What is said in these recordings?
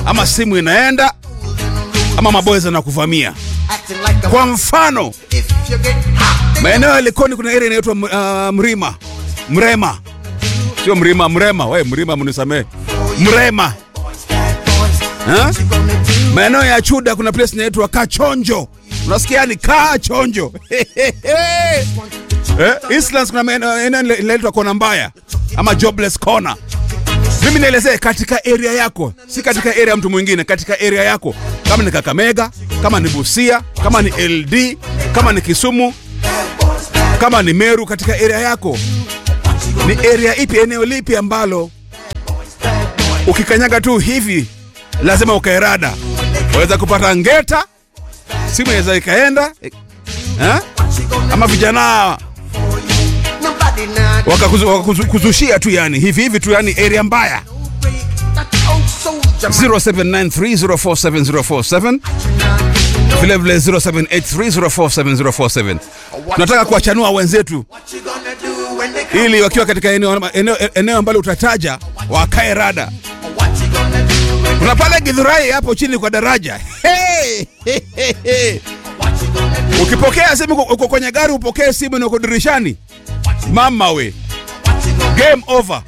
ama simu inaenda ama maboys anakuvamia. Kwa mfano maeneo ya Likoni kuna area inaitwa uh, Mrima Mrema, sio Mrima Mrema. We Mrima, mnisamee Mrema ha? Maeneo ya Chuda kuna place inaitwa Kachonjo, unasikia ni Kachonjo eh, Eastlands kuna eneo inaitwa Kona Mbaya ama Jobless Corner. Mimi nielezee katika area yako, si katika area ya mtu mwingine, katika area yako, kama ni Kakamega, kama ni Busia, kama ni LD, kama ni Kisumu, kama ni Meru, katika area yako ni area ipi, eneo lipi ambalo ukikanyaga tu hivi lazima ukaerada, waweza kupata ngeta, simu inaweza ikaenda eh? ama vijana wakakuzushia waka tu yani hivi hivi tu yani area mbaya 0793047047 vile vile 0783047047 tunataka kuwachanua wenzetu ili wakiwa katika eneo, eneo, eneo ambalo utataja wakae rada kuna pale Githurai hapo chini kwa daraja hey! hey, hey, hey. ukipokea simu uko kwenye gari upokee simu na uko dirishani mama we game over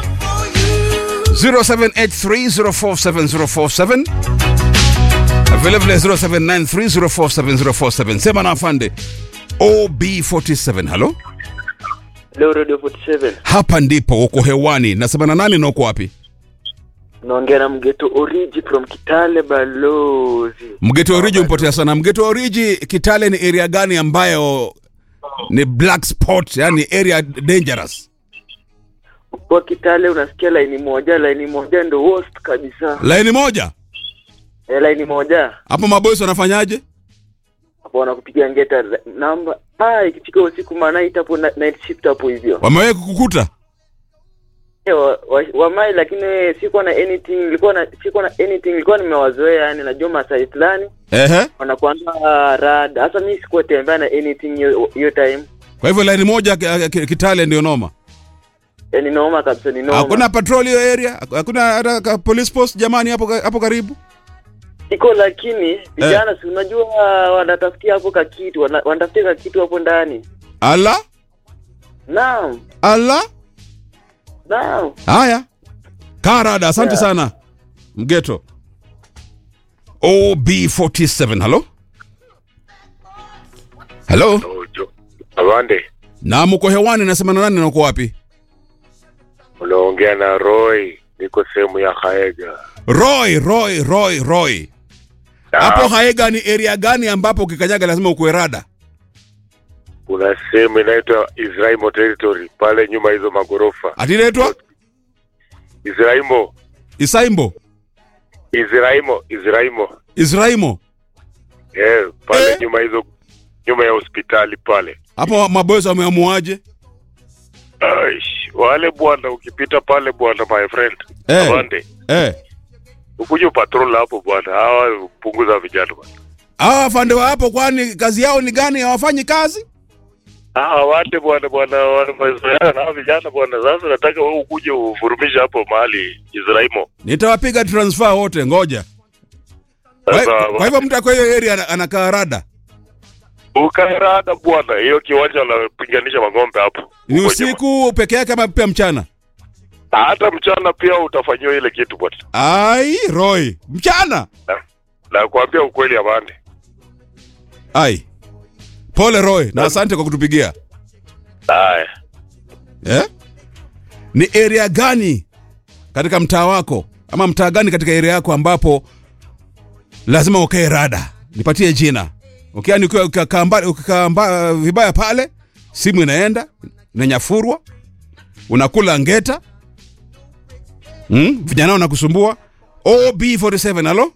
0783047047 vile vile 0793047047 sema na afande OB47 halo Leo Radio 47. hapa ndipo uko hewani nasema na nani na uko wapi Naongea na Mgeto Origi from Kitale Balozi. mgeto oriji umpotea sana mgeto oriji kitale ni area gani ambayo ni black spot yani area dangerous Kwa Kitale unasikia laini moja, laini moja ndo worst kabisa. laini moja Eh, laini moja. hapo mabosi wanafanyaje Hapo wanakupigia ngeta namba. Ah, ikifika usiku manaita hapo na- night shift hapo hivyo. wamewahi kukukuta Eh, wa, wa, wa mai lakini sikuwa na anything, nilikuwa na sikuwa na anything, nilikuwa nimewazoea yani najua masai fulani ehe wanakuanga rad. Hasa mimi sikuwa tembea na anything hiyo hiyo time. kwa hivyo laini moja ki- ki- kitale ndio noma Eh, ni noma kabisa, ni noma. hakuna patrol hiyo area hakuna hata ka- police post jamani hapo hapo karibu iko lakini vijana si unajua wanatafutia hapo kakitu wana- wanatafutia kakitu hapo ndani ala naam ala naam haya karada asante Yeah. sana mgeto ob47 halo halo Ojo. Awande, na mko hewani nasema na nani na uko wapi unaongea na Roy, niko sehemu ya Haega. roy roy roy roy hapo haega ni area gani ambapo ukikanyaga lazima ukuwe rada Kuna sehemu inaitwa Israimo territory pale nyuma hizo magorofa. atinaitwa Israimo, isaimbo Israimo, Israimo. israimo Eh, pale Eh? nyuma hizo nyuma ya hospitali pale. hapo maboezi wameamuaje Aish, wale bwana ukipita pale bwana my friend. Eh. Awande. eh. Ukuje patrol hapo bwana. Hawa punguza vijana bwana. hawa afande wa hapo kwani kazi yao ni gani hawafanyi kazi Ah, wate bwana bwana wamezoeana na hawa vijana bwana. Sasa nataka wewe ukuje uvurumishe hapo mahali Israimo. nitawapiga transfer wote ngoja kwa, Sasa kwa hivyo mtu kwa hiyo area ana- anakaa rada ukaerada bwana, hiyo kiwanja wanapiganisha magombe hapo. ni Huko usiku peke yake ama pia mchana nyuma. Hata mchana pia utafanyiwa ile kitu bwana. ai roy mchana Na- Nakwambia ukweli amande. ai pole roy na asante kwa kutupigia Haya. eh? ni area gani katika mtaa wako ama mtaa gani katika area yako ambapo lazima ukae rada nipatie jina ukiani ukiwa ukikaa mba- ukikaa mba- vibaya pale simu inaenda inanyafurwa unakula ngeta mm? vijana wanakusumbua ob47 halo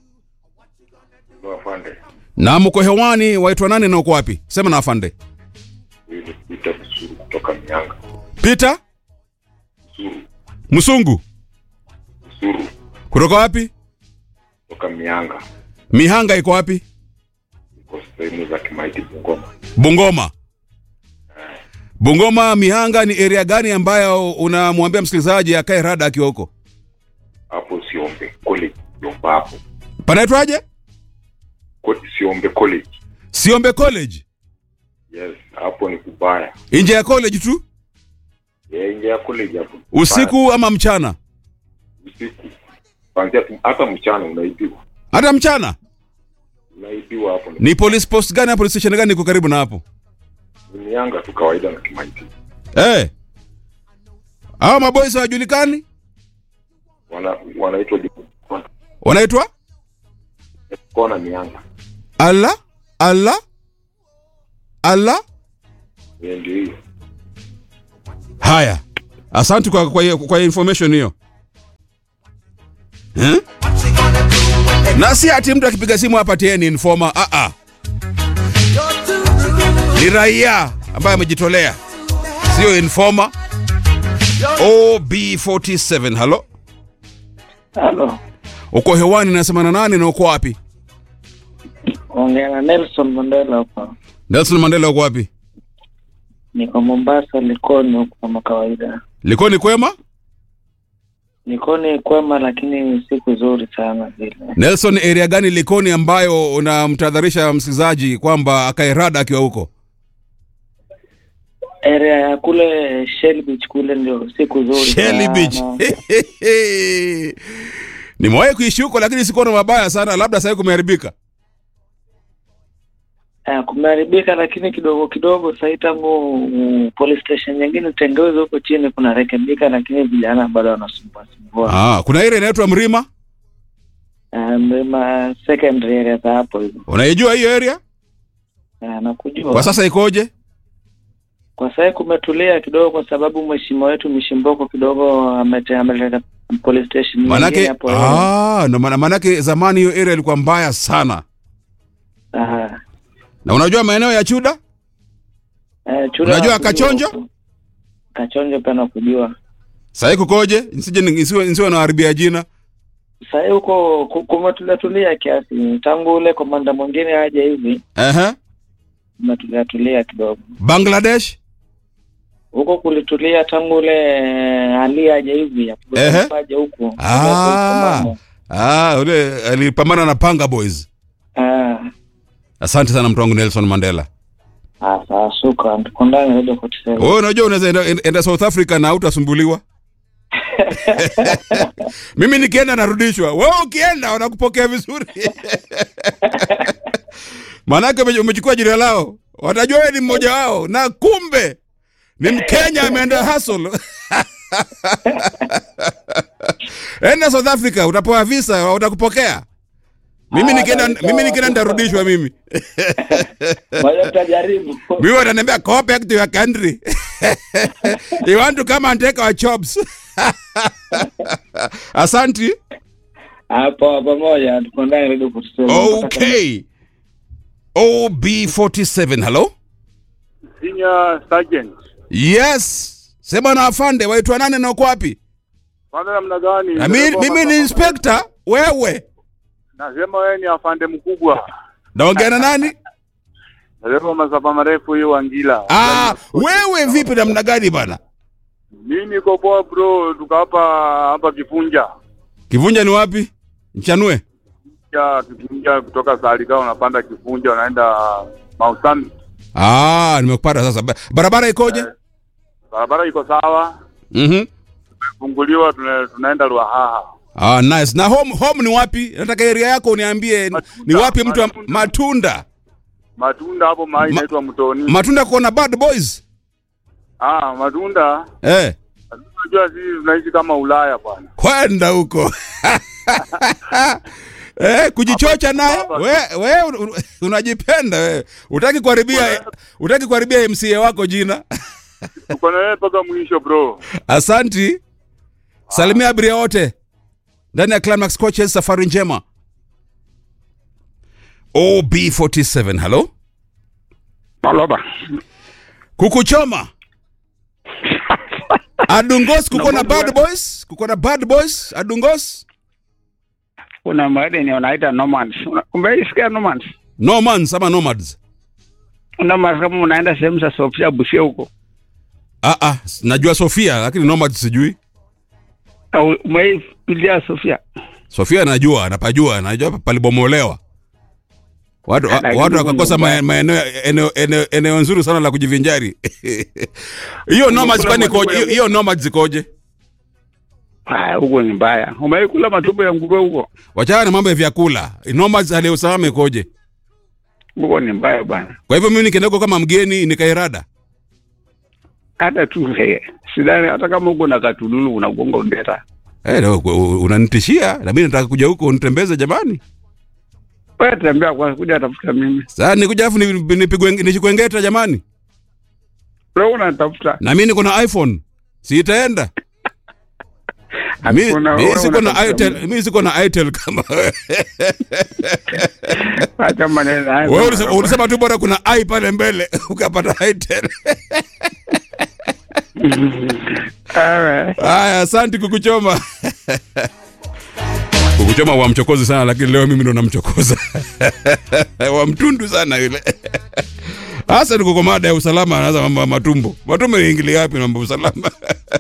Afande, na mko hewani waitwa nani na uko wapi sema na afande huyu ni Peter Msuru kutoka Mianga. peter Msuru, msungu Msuru kutoka wapi kutoka Mianga, mihanga iko wapi iko sehemu za Kimaiti, Bungoma. Bungoma. Bungoma Mihanga ni area gani ambayo unamwambia msikilizaji akae rada akiwa huko? hapo Siombe College, Yomba hapo Panaitwaje? Ko- Siombe College. Siombe College. Yes, hapo ni kubaya. Nje ya college tu? Yeah, nje ya college hapo. ni Usiku ama mchana? kubaya. Usiku. Kwanzia tu- hata mchana unaibiwa. Hata mchana? Unaibiwa hapo. Ni, Ni police post gani, police station gani iko karibu na hapo? ni mianga tu kawaida na Kimaiti. Eh. Hao maboys hawajulikani? Wana wanaitwa Wanaitwa? kona mianga. Ala? Ala? Ala? Yeah, ndio hiyo. Haya. Asante kwa kwa, kwa information hiyo. Eh? Na si ati mtu akipiga simu hapa tie ni informer. Ah ah. Ni raia ambaye amejitolea. Sio informer. OB47. Halo? Halo, Uko hewani nasema na nani na uko wapi? ongea na Nelson Mandela hapa. Nelson Mandela uko wapi? Niko Mombasa, Likoni huko kama kawaida. Likoni kwema? Likoni kwema, lakini si kuzuri sana vile. Nelson, area gani Likoni ambayo unamtahadharisha msikilizaji kwamba akae rada akiwa huko? Area ya kule Shell Beach kule ndio si kuzuri Shelly sana. Beach. Nimewahi kuishi huko lakini sikuona mabaya sana, labda sasa kumeharibika. Eh, kumeharibika lakini kidogo kidogo sahii tangu mm, police station nyingine tengeuze huko chini kunarekebika, lakini vijana bado wanasumbua sumbua. Ah, kuna area inaitwa Mrima. Eh, Mlima secondary area za hapo hivyo. Unaijua hiyo area? Eh, nakujua. Kwa sasa ikoje? Kwa sasa kumetulia kidogo, kwa sababu mheshimiwa wetu Mishimboko kidogo amete- ameleta police station nyingine Manake hapo. ah, no, maana- manake zamani hiyo area ilikuwa mbaya sana. Aha. Na unajua maeneo ya Chuda? Eh, Chura Unajua nakujua Kachonjo? huko. Kachonjo pia nakujua. Sasa kukoje? Nisije nisiwe nisiwe naharibia jina. Sasa huko ku- kumetulia tulia kiasi, tangu ule komanda mwingine aje hivi Ehe. kumetulia tulia kidogo. Bangladesh? Huko kulitulia tangu ule eh, Ali aje hivi Ehe. aje huko. Ah. Ah, ule alipambana na Panga Boys. Ah, Asante sana mtu wangu Nelson Mandela. ah, sawa, shukran. Tuko ndani Radio 47. Wewe unajua unaweza enda, enda South Africa na utasumbuliwa. Mimi nikienda narudishwa. Wewe ukienda wanakupokea vizuri. Maanake ume- umechukua jina lao. Watajua wewe ni mmoja wao na kumbe ni Mkenya ameenda hustle. Enda South Africa utapewa visa watakupokea. Mimi Ah, nikienda sawa, mimi nikienda sawa. nitarudishwa mimi. Ngoja tutajaribu. Mimi wananiambia go back to your country. you want to come and take our jobs. Asanti. Hapo pamoja tuko ndani Radio 47. Okay. OB47, hello? Senior Sergeant. Yes. Sema na afande, waitwa nani na uko wapi? Kwanza namna gani? Na mi- mimi ni inspector, wewe. Nasema wewe ni afande mkubwa. Naongea na nani? Nasema masafa marefu hiyo Wangila. Ah, wewe vipi namna gani bana? Mimi niko poa bro, tuko hapa hapa Kifunja. Kivunja ni wapi? Nchanue. Ya Kifunja kutoka Salika unapanda Kifunja unaenda Mausami. Ah, nimekupata sasa. Ba- Barabara ikoje? Barabara iko sawa. Mhm. Funguliwa tuna, tunaenda Ruahaha. Ah, nice. Na home home ni wapi? Nataka area yako uniambie Matunda, ni wapi mtu wa matunda. matunda. Matunda hapo mahali Ma- inaitwa Mtoni. Matunda kuona bad boys. ah, matunda. Eh, Unajua sisi tunaishi kama Ulaya bwana. kwenda huko. eh, kujichocha naye. hapa. We, we un- un- unajipenda wewe. Utaki kuharibia utaki kuharibia MCA wako jina. Tuko na wewe mpaka mwisho bro. Asanti. Salimia abiria wote. Ndani ya Climax Coaches safari njema. OB47, hello? Maloba. Kukuchoma. Adungos kuko na bad boys? Kuko na bad boys? Adungos? Kuna mahali ni wanaita nomads. Una- Umeisikia nomads? Nomans ama nomads? Nomads kama unaenda sehemu za Sofia Busia huko. Ah ah, najua Sofia lakini nomads sijui. Au umeipilia Sofia? Sofia anajua, anapajua, anajua palibomolewa. Watu, wa- Lakini watu Mungu wakakosa mbaya. ma- maeneo eneo, eneo, eneo nzuri sana la kujivinjari. Hiyo nomads kwani ikoje? Hiyo- Hiyo nomads zikoje? Haya, huko ni mbaya. Umeikula matumbo ya nguruwe huko? Wachana na mambo ya vyakula. Nomads hali ya usalama ikoje? Huko ni mbaya bwana. Kwa hivyo mimi nikienda huko kama mgeni nikairada. Hata tu he, sidhani hata kama huko na katululu unagonga undeta. Eh, leo ku- unanitishia na mimi nataka kuja huko unitembeze jamani. Wewe tembea kwa kuja tafuta mimi. Sasa nikuja afu ni- nipigwe nishikwe ngeta jamani. Leo unatafuta. Na mimi niko na iPhone. Si itaenda. Mi- Hakuna, mi wewe siko na unatafuta Itel, mimi. mimi siko na Itel kama wewe. Acha maneno haya. Wewe ulisema- ulisema tu bora kuna i pale mbele ukapata Itel. Ewe. Haya, asante kukuchoma. kukuchoma wa mchokozi sana lakini leo mimi ndo namchokoza. wa mtundu sana yule. Hasa niko kwa mada ya usalama anaanza mambo ya matumbo. Matumbo yaingilia wapi na mambo ya usalama?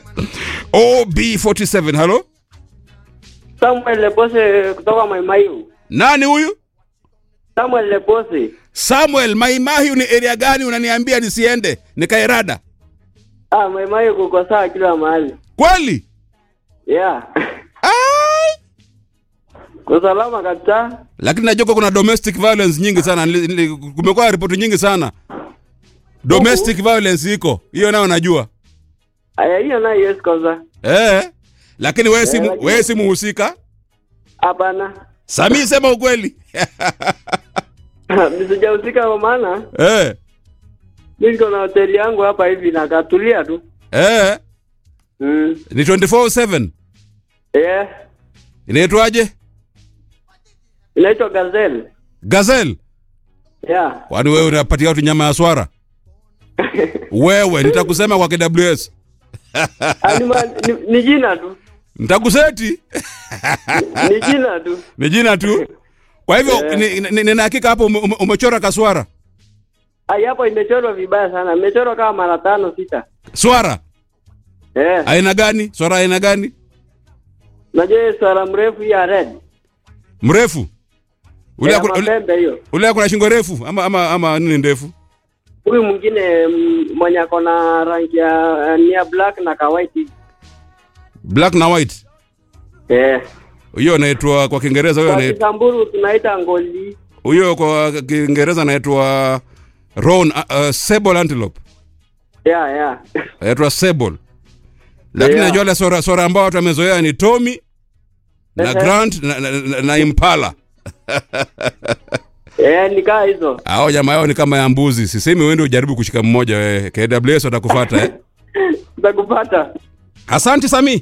OB47, halo? Samuel Lepose kutoka Maimayu. Nani huyu? Samuel Lepose. Samuel Maimahiu ni area gani unaniambia nisiende? Nikairada. Ah, Maimayu kuko sawa kila mahali. Kweli? Yeah. Ai! Usalama kabisa. Lakini najua kuwa kuna domestic violence nyingi sana. Nili- nili- Kumekuwa ripoti nyingi sana. Domestic violence iko. Hiyo nayo najua. Aya, hiyo nayo yes kwanza. Eh. Lakini wewe si Eh, lakini- wewe si muhusika. Hapana. Sami sema ukweli. Nisijahusika kwa maana eh. mimi niko na hoteli yangu hapa hivi na katulia tu. Eh. Mm. Ni 24/7. Yeah. Inaitwaje? Inaitwa Gazelle. Gazelle. Yeah. Kwani wewe unapatia watu nyama ya swara? wewe nitakusema kwa KWS. Ah, ni, ma- ni, ni jina tu. Nitakuseti. Ni jina tu. Ni jina tu. Kwa hivyo Eh. ni- ni- nina hakika hapo ume- ume- umechora kaswara. Ai, hapo imechorwa vibaya sana. Imechorwa kama mara tano sita. Swara Eh. aina gani? Swara aina gani? Unajua hiyo swara mrefu hii ya red. Mrefu. Ule Ya ako- ule- mapembe hiyo. ule ako na shingo refu ama ama ama nini ndefu? Huyu mwingine mm, mwenye ako na rangi ya ni ya black na ka white. hivi. Black na white. Eh. Hiyo inaitwa kwa Kiingereza huyo Kwa inaitwa Kisamburu tunaita ngoli. huyo kwa Kiingereza inaitwa roan uh, uh, sable antelope. Yeah, yeah. Inaitwa sable. Lakini Yeah. najua ile swara swara ambao watu wamezoea ni Tommy na Ehe. Grant na, na, na, na Impala. Eh, nikaa hizo. Hao jamaa yao ni kama ya mbuzi. Sisemi wewe ndio ujaribu kushika mmoja wewe. KWS watakufuata eh. Utakupata. Asante Sami.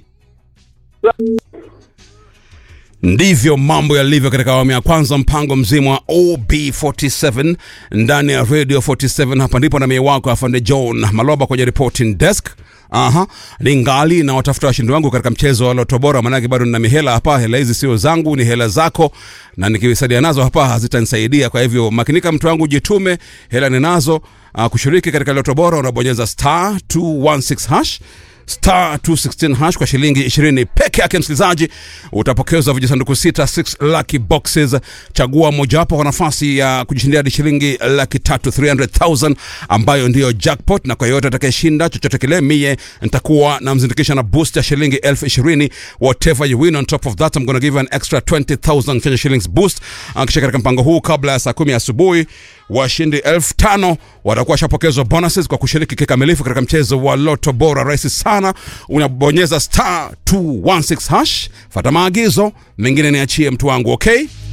Ndivyo mambo yalivyo katika awamu ya kwanza, mpango mzima wa OB47 ndani ya Radio 47. Hapa ndipo na mie wako afande John Maloba kwenye reporting desk. Aha, ningali na watafuta washindi wangu katika mchezo wa Loto Bora, maanake bado nina mihela hapa. Hela hizi sio zangu, ni hela zako, na nikisadia nazo hapa hazitanisaidia. Kwa hivyo makinika, mtu wangu, jitume, hela ninazo. Uh, kushiriki katika Loto Bora unabonyeza star 216 hash star 216 hash kwa shilingi 20 peke yake, msikilizaji, utapokezwa vijisanduku sita 6 lucky boxes. Chagua mojawapo kwa nafasi ya kujishindia hadi shilingi laki tatu 300,000 ambayo ndiyo jackpot, na kwa yoyote atakayeshinda chochote kile, mie nitakuwa namzindikisha na boost ya shilingi elfu ishirini whatever you win on top of that I'm gonna give you an extra 20,000 Kenya shillings boost. Ah, Kisha katika mpango huu kabla ya saa kumi asubuhi washindi elfu tano watakuwa washapokezwa bonuses kwa kushiriki kikamilifu katika mchezo wa Loto Bora. Rahisi sana, unabonyeza star 216 hash, fata maagizo mengine niachie mtu wangu, okay?